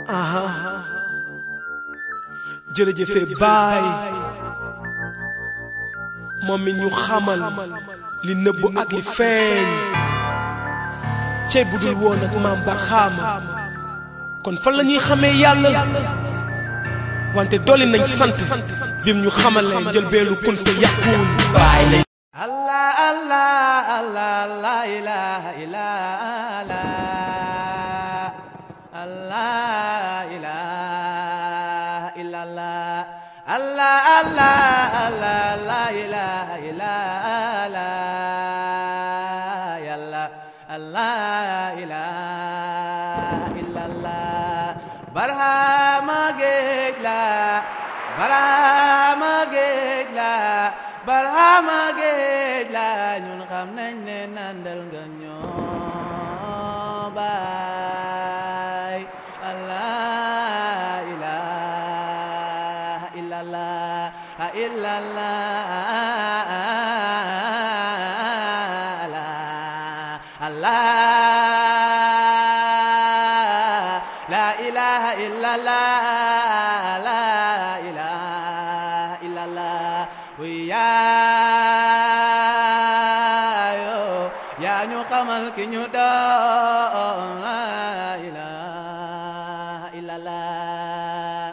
aha jërëjëfe baay moom mi ñu xamal li nëbbu ak li feeñ cey bu dul woon ak maam ba xaama kon fan la ñuy xamee yàlla wante dolli nañ sant bim ñu xamalee jël beelu kun fa yàquun baay lañ Allah Allah Allah la ilaha illallah Allah ilaha illallah Allah Allah Allah la ilaha illallah yàlla Allah ilaha illallah barhama géej la barhama géej la barhama géej la ñun xam nañ ne nandal nga ñoo baay Allah ilaha illallah illallah Allah la ilaha illallah la ilaha illallah yaayo yaa ñu xamal ki ñu doon la ilaha illallah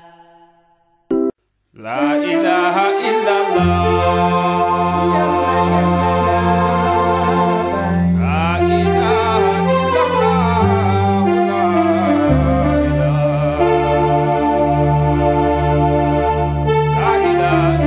La ilaha illallah. La ilaha illallah. La ilaha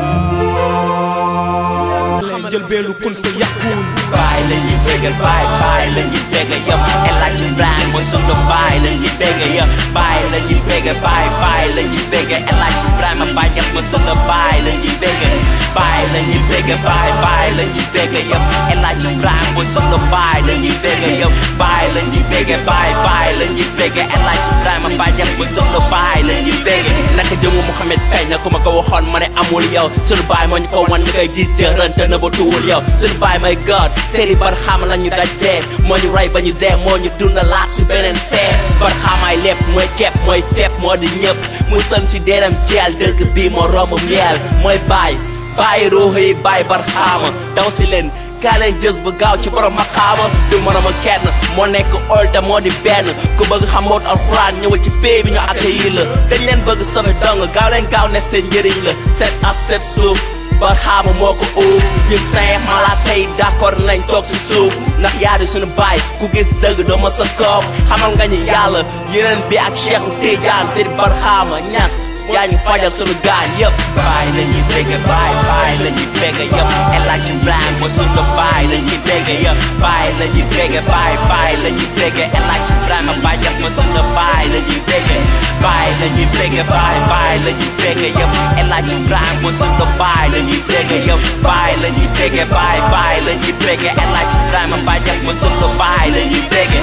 illallah. jël beelu kun fa yàquun baay la ñuy bégal baay baay la ñuy bégal yëpp El Hadj Ibrahima mooy sunu baay la ñuy bégal yëpp baay la ñuy bégal baay baay la ñuy bégal El Hadj Ibrahima Baay Ñas mooy sunu baay la ñuy bégal baay la ñuy bégal baay baay la ñuy bégal yëpp El Hadj Ibrahima mooy sunu baay la ñuy bégal yëpp baay la ñuy bégal baay baay la ñuy bégal El Hadj Ibrahima Baay Ñas mooy sunu baay la ñuy bégal naka jëmu Mouhamed feeñ na ku ma ko waxoon ma ne amul yow sunu baay moo ñu ko wan ñu koy gis jërënte na ba tuwul yow sunu baay may God seeri bar xam la ñu daj dee moo ñu rey ba ñu dee moo ñu dundalaat si beneen fee bar xamaay lépp mooy kepp mooy fepp moo di ñëpp mu sën si deeram jeel dëgg bii moo romb miel mooy baay baay ruuxu yi baay bar xaama daw si leen kaa leen jës bu gaaw ci borom ma xaama du morooma kenn moo nekk olta moo di benn ku bëgg xam mboot alxuraan ñëwal ci pay bi ñu accueillir la dañ leen bëgg sama dong gaaw leen gaaw ne seen njëriñ la seet ak seet suuf bar xaama moo ko uuf ñun saint malaaka yi d'accord nañ toog si suuf ndax yaa di suñu baay ku gis dëgg doo ma sa koof xamal nga ñu yàlla yeneen bi ak Cheikhu Tidiane seen bar xaama ñas yaa ñu fajal sunu gaañ yëpp baay la ñuy bégge baay baay la ñuy bégge yëpp El Hadj Ibrahima mooy sunu baay la ñuy bégge yëpp baay la ñuy bégge baay baay la ñuy bégge El Hadj Ibrahima Baay Ñas mooy sunu baay la ñuy bégge baay la ñuy bégge baay baay la ñuy bégge yëpp El Hadj Ibrahima mooy sunu baay la ñuy bégge yëpp baay la ñuy bégge baay baay la ñuy bégge El Hadj Ibrahima Baay Ñas mooy sunu baay la ñuy bégge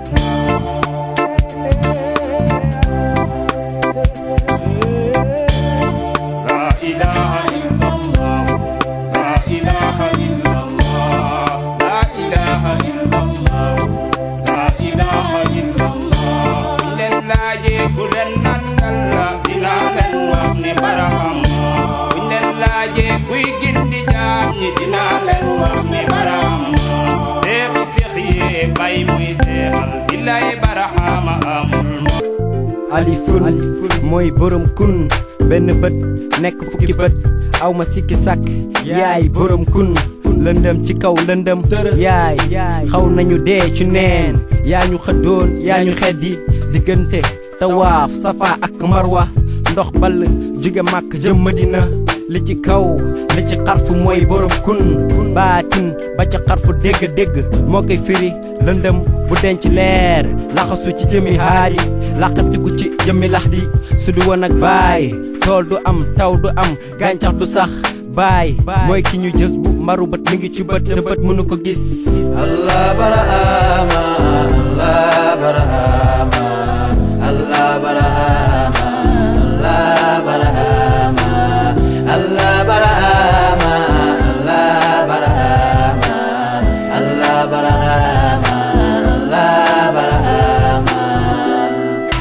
La ilaha illallah. La ilaha illallah. La ilaha illallah. La ilaha illallah. Buñ leen laajee ku leen nandal la dinaa leen wax ne baraham. Buñ leen laajee kuy gindi jaam ñi dinaa leen wax ne baraham. Seexi seex yee bay muy seexal billaay barahama amul alifun mooy borom kun benn bët nekk fukki bët aw ma sikki sàkk yaay borom kun lëndëm ci kaw lëndëm yaay xaw nañu dee ci neen yaa ñu xëddoon yaa ñu xeddi diggante tawaaf safa ak marwa ndox ball jóge màkk jëm madina li ci kaw li ci xarfu mooy borom kun baatin ba ca xarfu dégg-dégg moo koy firi lëndëm bu denc leer laxasu ci jëmi haadi laqatiku ci jëmmi lax di su du woon ak baay tool du am taw du am gàncax du sax baay mooy ki ñu jës bu maru bët mi ngi ci bët te bët mënu ko gis Allah barahama Allah barahama Allah barahama Allah barahama Allah barahama Allah barahama Allah barahama Allah barahama santati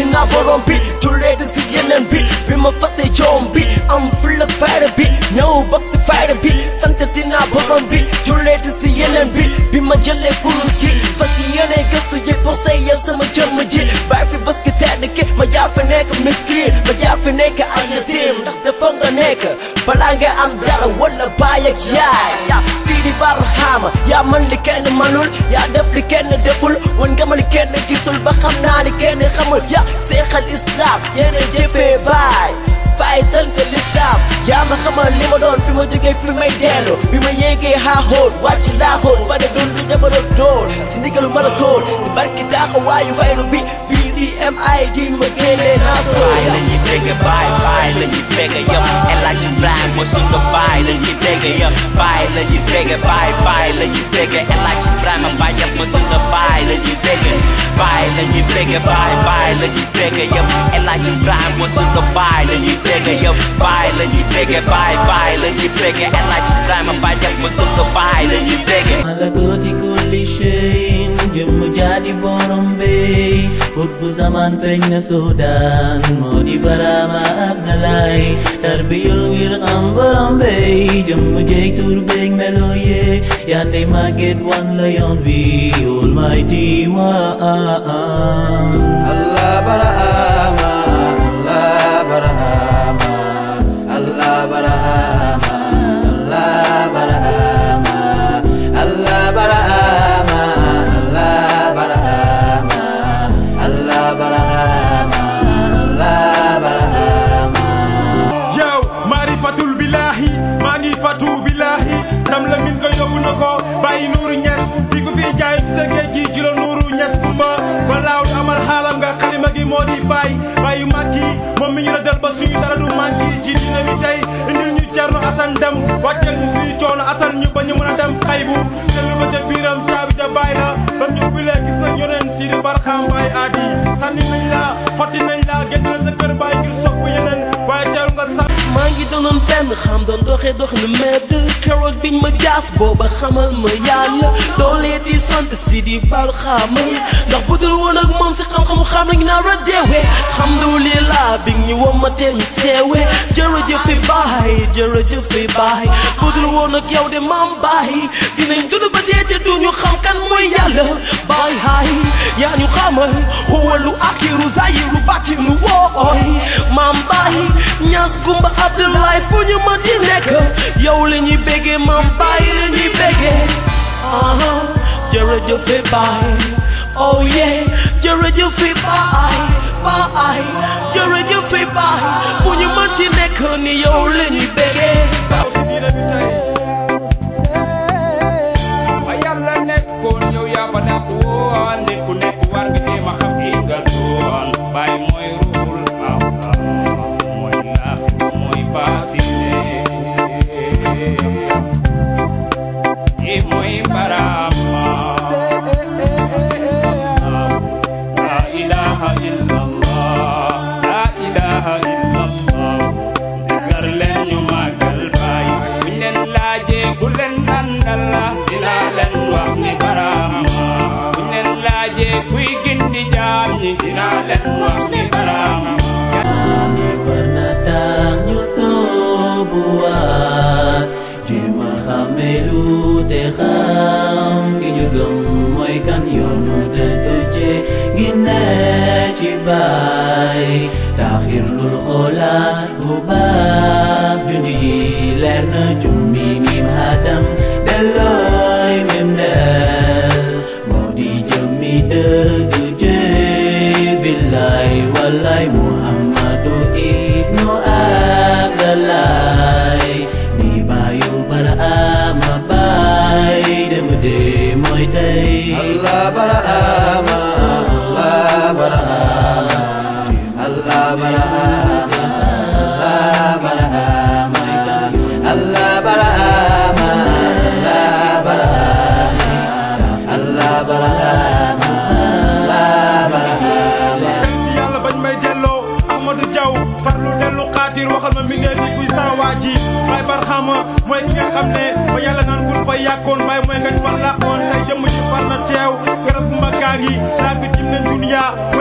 santati naa borom bi julleete si yeneen bi bi ma fase joom bi am fulla fayda bi ñëw bokk si fayda bi santati naa borom bi julleete si yeneen bi bi ma jëlee kurus gi fas yéene gëstu ji pour seyal sama jëmm ji bàyyi fi bés ki tedd ki ma jaar fi nekk miskin ma jaar fi nekk ak yatim ndax dafa nga nekk balaa nga am dara wala baay ak yaay yaa Sidi Barhama yaa man li kenn manul yaa def li kenn deful wan nga ma li kenn gisul ba xam naa li kenn xamul yaa seexal islam yéene jëfee baay fay tënk l'islam yaa ma xamal li ma doon fi ma jógee fi may dellu bi ma yéegee xaaxoon wàcc laaxoon ba de dund jamono doon si ndigalu mën a tool si barki taxawaayu faylu bi BCMID ma génnee naa soo baay la ñuy dégg baay baay la ñuy dégg yëpp El Hadj Ibrahima mooy sunu baay la ñuy dégg yëpp baay la ñuy dégg baay baay la ñuy dégg El Hadj Ibrahima Baay Ñas mooy sunu baay la ñuy dégg baay la ñuy dégg baay baay la ñuy dégg yëpp El Hadj Ibrahima mooy sunu baay la ñuy dégg yëpp baay la ñuy dégg baay baay la ñuy dégg El Hadj Ibrahima Baay Ñas mooy sunu baay la ñuy dégg malakooti kulli shayin jëmm jaadi borom bey ut bu zaman feeñ na Sudan moo di Barama Abdalaay tarbiyul ngir xam borom bey jëmm jeeg tur beeg melo yee yande màgget wan la yoon wi Almighty waan Allah barahama Allah barahama Allah barahama Allah barahama Allah barahama Allah barahama Allah barahama Allah barahama yow maarifatul billahi maa ngi fatu billahi ndam la min ko yóbbu na ko bàyyi nuuru ñes fi ku fi jaay ci sa géej gi jilo nuuru ñes kumba ko laaw du amal xaalam nga xalima gi moo di bàyyi bàyyi màkki moom mi ñu la del ba suñu dara du manki ci dina mi tey indil ñu cerno asan dem wàccal ñu suñu coono asan ñu ba ñu mën a dem xaybu jël ba ca biiram caabi ja bàyyi la bam ñu ubbilee gis nañ yoneen si di barxaam baay aadi sànni nañ la xotti nañ la génn la sa kër bàyyi ngir sopp yeneen waaye teelu nga sànni maa ngi doonoon benn xam doon doxee dox nu medd keroog biñ ma jaas booba xamal ma yàlla doolee di sant si di bal xaama ndax bu dul woon ak moom si xam-xamu xam nañ naa ra deewee alhamdulilah bi ñu wom ma teen teewee jërëjëfe baay jërëjëfe baay bu dul woon ak yow de maam baay dinañ dund ba dee te duñu xam kan mooy yàlla baay haay yaa ñu xamal xuwalu akiru zayiru batinu wooy maam baay ñaas gumba Abdoulaye fu ñu mën di nekk yow la ñuy béggee maam baay la ñuy béggee aha jërëjëfe baay oh yeah jërëjëfe baay baay jërëjëfe baay fu ñu mën ci nekk ni yow la ñuy béggee taw si diine bi tey ba yàlla nekkoon yow yaa fa dàq woon nit ku nekk war nga jéem a xam i nga doon bàyyi mooy ruul asa mooy laaxi mooy baatine i mooy barama la ilaha illallah la ilaha illallah zikar leen ñu màggal baay buñ leen laajee ku leen nandal la dinaa leen wax ni barama buñ leen laajee kuy gindi jaam ñi dinaa leen wax ni barama Ane war na tax ñu soobuwaat jéem a xàmme lu te xam ki ñu gëm mooy kan yoonu dëgg ci ginne ci baay taxir lul xoolaat bu baax jundi yi leer na jumbi mim hadam dellooy mim del moo di jëmmi dëgg jee billaay wallaay muhammadu ibnu abdalaay mi baayu bara ama baay dem dee mooy tey Allah barahama Allah barahama Allah barahama Allah barahama Allah barahama Allah barahama Allah barahama Allah barahama ci yàlla bañ may delloo Amadou Diaw farlu dellu xaatir waxal ma mbindee fi kuy saa waa ji Baay Barxaama mooy ki nga xam ne ba yàlla naan kun fa yàkkoon baay mooy ngañ fa làqoon tey jëmm ci far na teew garab gu mbagaan yi laa fi jim nañ duniya mooy ngaa góor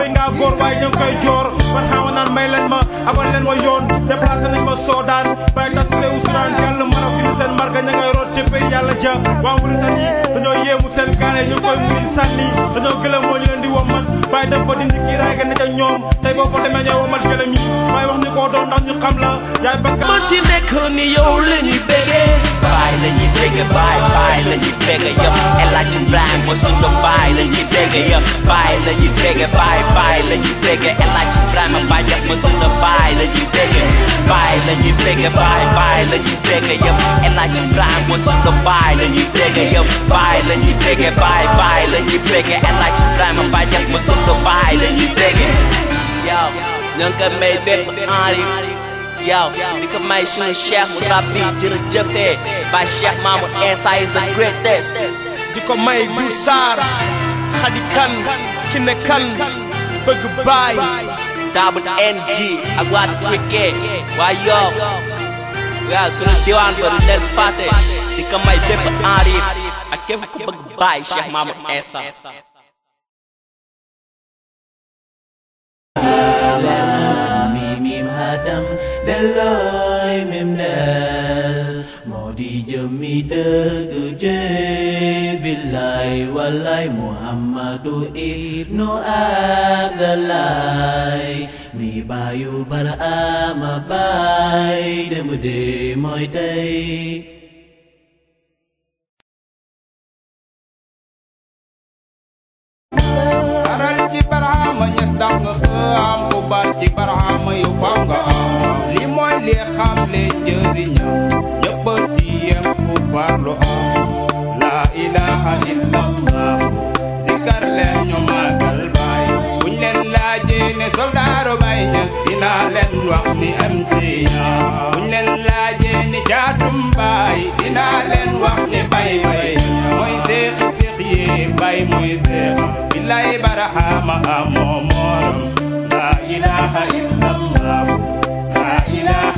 joor waaye ñoo ngi koy joor man xaama naan may leen ma abal leen ma yoon déplacé nañ ma soodaan bàyyi tas réewu Sudan yàlla Maroc ni seen marga ña ngay root ci pays yàlla ja waa Mauritanie dañoo yéemu seen gaale ñu koy muy sànni dañoo gëlëm moo ñu leen di wommat bàyyi def fa dindi kii raay ga ne ca ñoom tey boo ko demee ñooy womat gëlëm yi waaye wax ñu koo doon ndax ñu xam la yaay bakka man ci nekk ni yow la ñuy bégee baay la ñuy bégge baay baay la ñuy bégge yëpp El Hadj Ibrahima mooy sunu baay la ñuy bégge yëpp baay la ñuy bégge baay baay la ñuy bégge El Hadj Ibrahima Baay Ñas mooy sunu baay la ñuy bégge baay la ñuy bégge baay baay la ñuy bégge yëpp El Hadj Ibrahima mooy sunu baay la ñuy bégge yëpp baay la ñuy bégge baay baay la ñuy bégge El Hadj Ibrahima Baay Ñas mooy sunu baay la ñuy bégge yow ñoo ngi koy may bépp enri yow di ko may sunu cheikh mu rabbi jërëjëfee Baay Cheikh Mamadou Essa is the greatest di ko may du saar xadi kan ki ne kan bëgg baay double NG ak waa Trické waa Yoff waaw sunu diwaan ba du leen fàtte di ko may bépp enrif ak képp ku bëgg baay Cheikh Mamadou Essa mim hadam deloy mim del moo di jëmmi dëgg jee billaay wallaay muhammadu ibnu abdalay mi baayu baraama baay dem de mooy tey aral ci barahama ñes dax nga xam bu baat ci barahama yow faw nga am li mooy li xam le njëriñam ñëpp ci yem ku farlu am la ilaha illallah zikar leen ñu màggal baay buñ leen laajee ne soldaaru bay ñes dinaa leen wax ni MC ya buñ leen laajee ni jaatum baay dinaa leen wax ni bay bay mooy seexi seex yi bay mooy seex billaay barahama amoo morom la ilaha illallah la ilaha